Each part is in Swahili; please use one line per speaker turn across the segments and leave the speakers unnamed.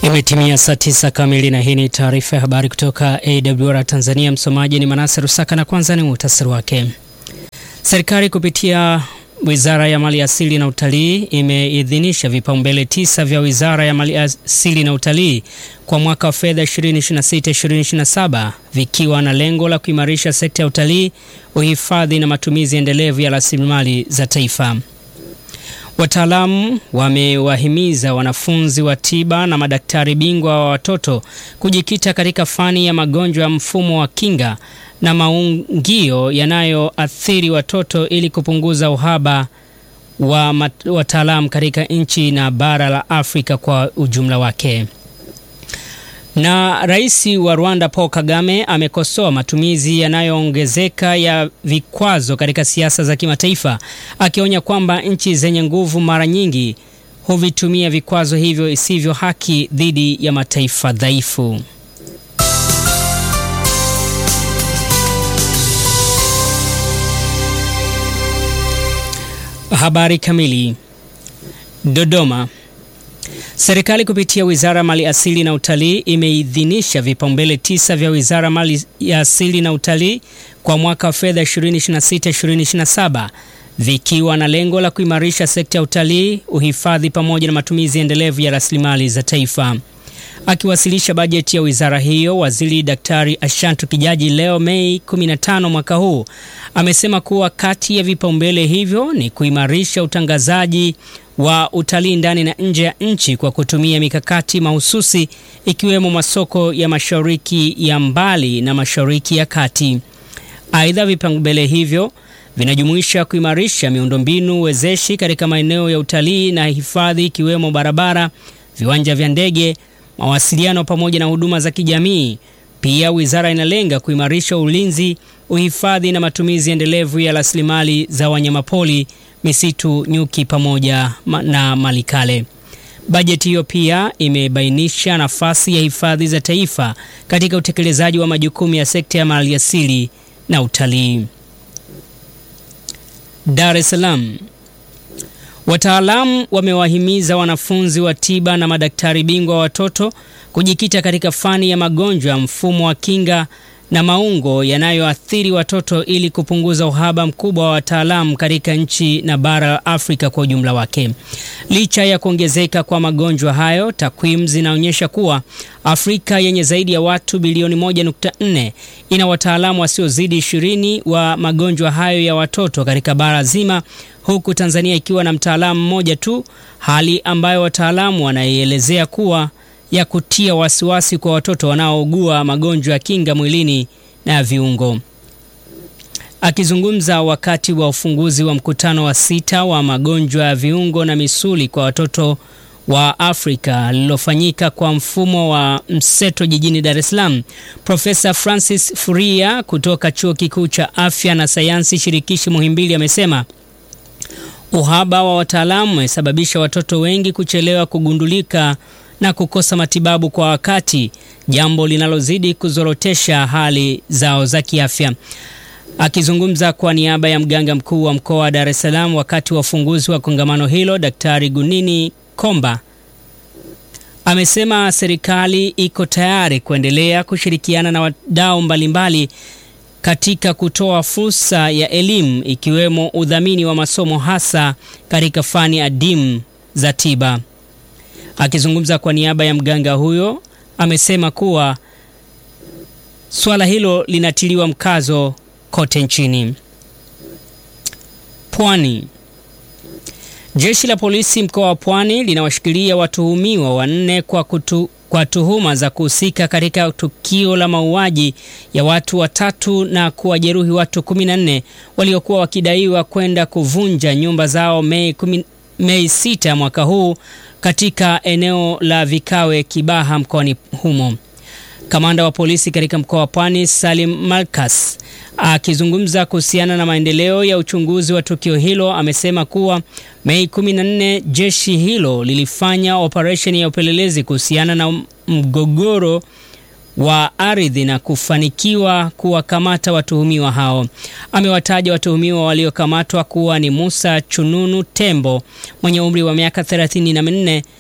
Imetimia saa tisa kamili na hii ni taarifa ya habari kutoka AWR Tanzania. Msomaji ni Manase Rusaka na kwanza ni muhtasari wake. Serikali kupitia Wizara ya Mali Asili na Utalii imeidhinisha vipaumbele tisa vya Wizara ya Mali Asili na Utalii kwa mwaka wa fedha 2026-2027 vikiwa na lengo la kuimarisha sekta ya utalii, uhifadhi na matumizi endelevu ya rasilimali za taifa. Wataalamu wamewahimiza wanafunzi wa tiba na madaktari bingwa wa watoto kujikita katika fani ya magonjwa ya mfumo wa kinga na maungio yanayoathiri watoto ili kupunguza uhaba wa wataalamu katika nchi na bara la Afrika kwa ujumla wake. Na Rais wa Rwanda Paul Kagame amekosoa matumizi yanayoongezeka ya vikwazo katika siasa za kimataifa, akionya kwamba nchi zenye nguvu mara nyingi huvitumia vikwazo hivyo isivyo haki dhidi ya mataifa dhaifu. Habari kamili. Dodoma. Serikali kupitia Wizara ya Mali Asili na Utalii imeidhinisha vipaumbele tisa vya Wizara ya Mali ya Asili na Utalii kwa mwaka wa fedha 2026-2027 vikiwa na lengo la kuimarisha sekta ya utalii, uhifadhi pamoja na matumizi endelevu ya rasilimali za taifa. Akiwasilisha bajeti ya wizara hiyo, Waziri Daktari Ashantu Kijaji leo Mei 15 mwaka huu amesema kuwa kati ya vipaumbele hivyo ni kuimarisha utangazaji wa utalii ndani na nje ya nchi kwa kutumia mikakati mahususi ikiwemo masoko ya mashariki ya mbali na mashariki ya kati. Aidha, vipaumbele hivyo vinajumuisha kuimarisha miundombinu wezeshi katika maeneo ya utalii na hifadhi ikiwemo barabara, viwanja vya ndege, mawasiliano pamoja na huduma za kijamii. Pia wizara inalenga kuimarisha ulinzi, uhifadhi na matumizi endelevu ya rasilimali za wanyamapori, misitu, nyuki pamoja na malikale. Bajeti hiyo pia imebainisha nafasi ya hifadhi za taifa katika utekelezaji wa majukumu ya sekta ya maliasili na utalii. Dar es Salaam. Wataalamu wamewahimiza wanafunzi wa tiba na madaktari bingwa wa watoto kujikita katika fani ya magonjwa ya mfumo wa kinga na maungo yanayoathiri watoto ili kupunguza uhaba mkubwa wa wataalamu katika nchi na bara la Afrika kwa ujumla wake. Licha ya kuongezeka kwa magonjwa hayo, takwimu zinaonyesha kuwa Afrika yenye zaidi ya watu bilioni 1.4 ina wataalamu wasiozidi ishirini wa magonjwa hayo ya watoto katika bara zima, huku Tanzania ikiwa na mtaalamu mmoja tu, hali ambayo wataalamu wanaielezea kuwa ya kutia wasiwasi kwa watoto wanaougua magonjwa ya kinga mwilini na viungo. Akizungumza wakati wa ufunguzi wa mkutano wa sita wa magonjwa ya viungo na misuli kwa watoto wa Afrika lililofanyika kwa mfumo wa mseto jijini Dar es Salaam, Profesa Francis Furia kutoka Chuo Kikuu cha Afya na Sayansi Shirikishi Muhimbili amesema uhaba wa wataalamu umesababisha watoto wengi kuchelewa kugundulika na kukosa matibabu kwa wakati, jambo linalozidi kuzorotesha hali zao za kiafya. Akizungumza kwa niaba ya mganga mkuu wa mkoa wa Dar es Salaam wakati wa ufunguzi wa kongamano hilo, Daktari Gunini Komba amesema serikali iko tayari kuendelea kushirikiana na wadau mbalimbali katika kutoa fursa ya elimu ikiwemo udhamini wa masomo hasa katika fani adimu za tiba. Akizungumza kwa niaba ya mganga huyo amesema kuwa suala hilo linatiliwa mkazo kote nchini. Pwani. Jeshi la polisi mkoa wa Pwani linawashikilia watuhumiwa wanne kwa, kutu, kwa tuhuma za kuhusika katika tukio la mauaji ya watu watatu na kuwajeruhi watu 14 waliokuwa wakidaiwa kwenda kuvunja nyumba zao Mei, kumi, Mei 6 mwaka huu katika eneo la Vikawe Kibaha mkoani humo. Kamanda wa polisi katika mkoa wa Pwani Salim Malkas akizungumza kuhusiana na maendeleo ya uchunguzi wa tukio hilo amesema kuwa Mei 14 jeshi hilo lilifanya operesheni ya upelelezi kuhusiana na mgogoro wa ardhi na kufanikiwa kuwakamata watuhumiwa hao. Amewataja watuhumiwa waliokamatwa kuwa ni Musa Chununu Tembo mwenye umri wa miaka 34,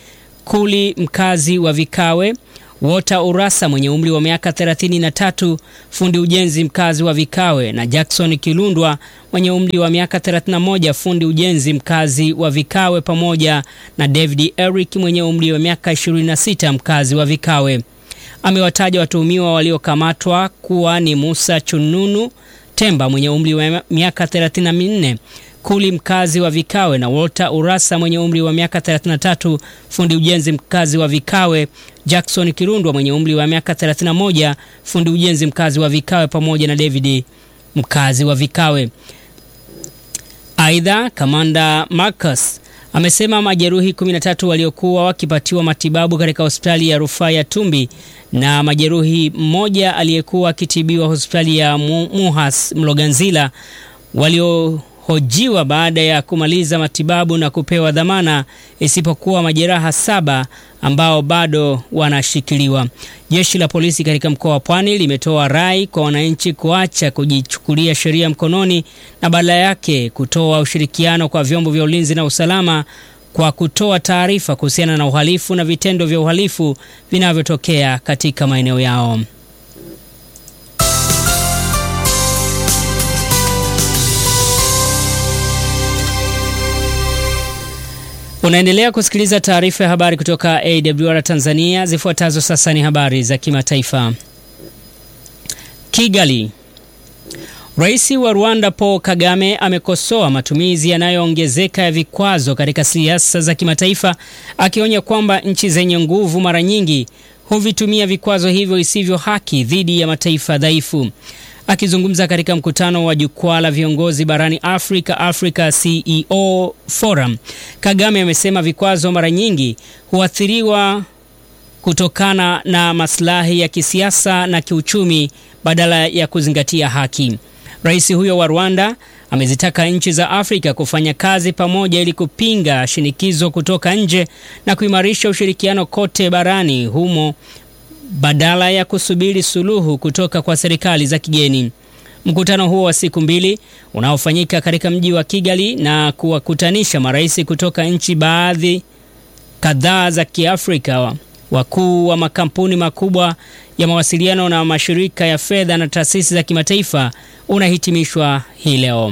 Kuli mkazi wa Vikawe, Wota Urasa mwenye umri wa miaka 33, fundi ujenzi mkazi wa Vikawe, na Jackson Kilundwa mwenye umri wa miaka 31, fundi ujenzi mkazi wa Vikawe, pamoja na David Eric mwenye umri wa miaka 26, mkazi wa Vikawe. Amewataja watuhumiwa waliokamatwa kuwa ni Musa Chununu Temba mwenye umri wa miaka 34, Kuli mkazi wa Vikawe na Walter Urasa mwenye umri wa miaka 33, fundi ujenzi mkazi wa Vikawe, Jackson Kirundwa mwenye umri wa miaka 31, fundi ujenzi mkazi wa Vikawe pamoja na David mkazi wa Vikawe. Aidha, Kamanda Marcus amesema majeruhi 13 waliokuwa wakipatiwa matibabu katika hospitali ya rufaa ya Tumbi na majeruhi mmoja aliyekuwa akitibiwa hospitali ya Muhas Mloganzila waliohojiwa baada ya kumaliza matibabu na kupewa dhamana, isipokuwa majeraha saba ambao bado wanashikiliwa. Jeshi la polisi katika mkoa wa Pwani limetoa rai kwa wananchi kuacha kujichukulia sheria mkononi na badala yake kutoa ushirikiano kwa vyombo vya ulinzi na usalama kwa kutoa taarifa kuhusiana na uhalifu na vitendo vya uhalifu vinavyotokea katika maeneo yao. Unaendelea kusikiliza taarifa ya habari kutoka AWR Tanzania. Zifuatazo sasa ni habari za kimataifa. Kigali. Rais wa Rwanda Paul Kagame amekosoa matumizi yanayoongezeka ya vikwazo katika siasa za kimataifa, akionya kwamba nchi zenye nguvu mara nyingi huvitumia vikwazo hivyo isivyo haki dhidi ya mataifa dhaifu. Akizungumza katika mkutano wa jukwaa la viongozi barani Afrika, Africa CEO Forum, Kagame amesema vikwazo mara nyingi huathiriwa kutokana na maslahi ya kisiasa na kiuchumi badala ya kuzingatia haki. Rais huyo wa Rwanda amezitaka nchi za Afrika kufanya kazi pamoja ili kupinga shinikizo kutoka nje na kuimarisha ushirikiano kote barani humo badala ya kusubiri suluhu kutoka kwa serikali za kigeni. Mkutano huo wa siku mbili unaofanyika katika mji wa Kigali na kuwakutanisha marais kutoka nchi baadhi kadhaa za Kiafrika, wakuu wa makampuni makubwa ya mawasiliano na mashirika ya fedha na taasisi za kimataifa unahitimishwa hii leo.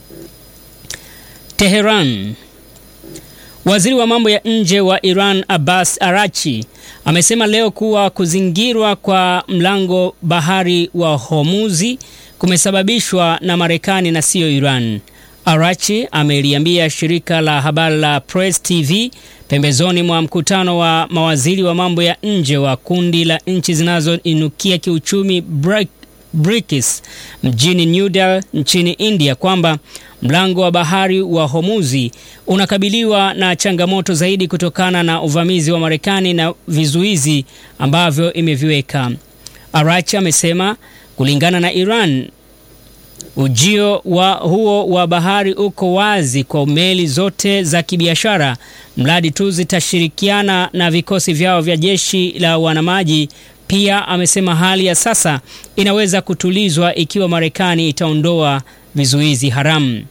Teheran. Waziri wa mambo ya nje wa Iran Abbas Arachi amesema leo kuwa kuzingirwa kwa mlango bahari wa Hormuzi kumesababishwa na Marekani na siyo Iran. Arachi ameliambia shirika la habari la Press TV pembezoni mwa mkutano wa mawaziri wa mambo ya nje wa kundi la nchi zinazoinukia kiuchumi BRICS mjini New Delhi nchini India kwamba mlango wa bahari wa Hormuzi unakabiliwa na changamoto zaidi kutokana na uvamizi wa Marekani na vizuizi ambavyo imeviweka. Arachi amesema kulingana na Iran, ujio wa huo wa bahari uko wazi kwa meli zote za kibiashara mradi tu zitashirikiana na vikosi vyao vya jeshi la wanamaji. Pia amesema hali ya sasa inaweza kutulizwa ikiwa Marekani itaondoa vizuizi haramu.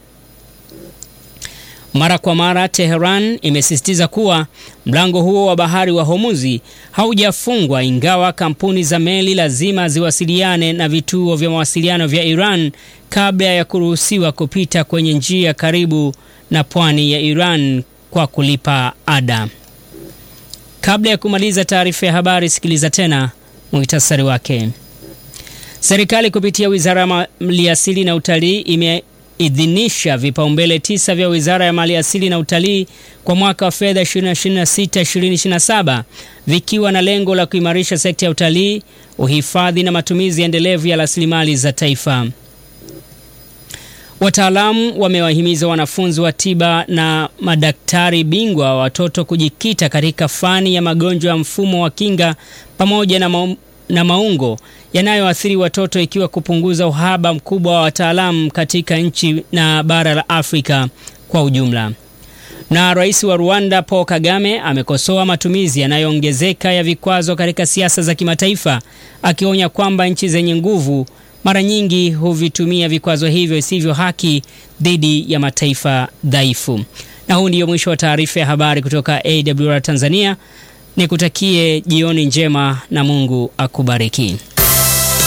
Mara kwa mara Teheran imesisitiza kuwa mlango huo wa bahari wa Hormuzi haujafungwa ingawa kampuni za meli lazima ziwasiliane na vituo vya mawasiliano vya Iran kabla ya kuruhusiwa kupita kwenye njia karibu na pwani ya Iran kwa kulipa ada. Kabla ya kumaliza taarifa ya habari, sikiliza tena muhtasari wake. Serikali kupitia Wizara ya Maliasili na Utalii imeidhinisha vipaumbele tisa vya Wizara ya Maliasili na Utalii kwa mwaka wa fedha 2026-2027 vikiwa na lengo la kuimarisha sekta ya utalii, uhifadhi na matumizi endelevu ya rasilimali za taifa. Wataalamu wamewahimiza wanafunzi wa tiba na madaktari bingwa wa watoto kujikita katika fani ya magonjwa ya mfumo wa kinga pamoja na, ma na maungo yanayoathiri watoto ikiwa kupunguza uhaba mkubwa wa wataalamu katika nchi na bara la Afrika kwa ujumla. Na rais wa Rwanda Paul Kagame amekosoa matumizi yanayoongezeka ya vikwazo katika siasa za kimataifa akionya kwamba nchi zenye nguvu mara nyingi huvitumia vikwazo hivyo isivyo haki dhidi ya mataifa dhaifu. Na huu ndio mwisho wa taarifa ya habari kutoka AWR Tanzania. Nikutakie jioni njema na Mungu akubariki.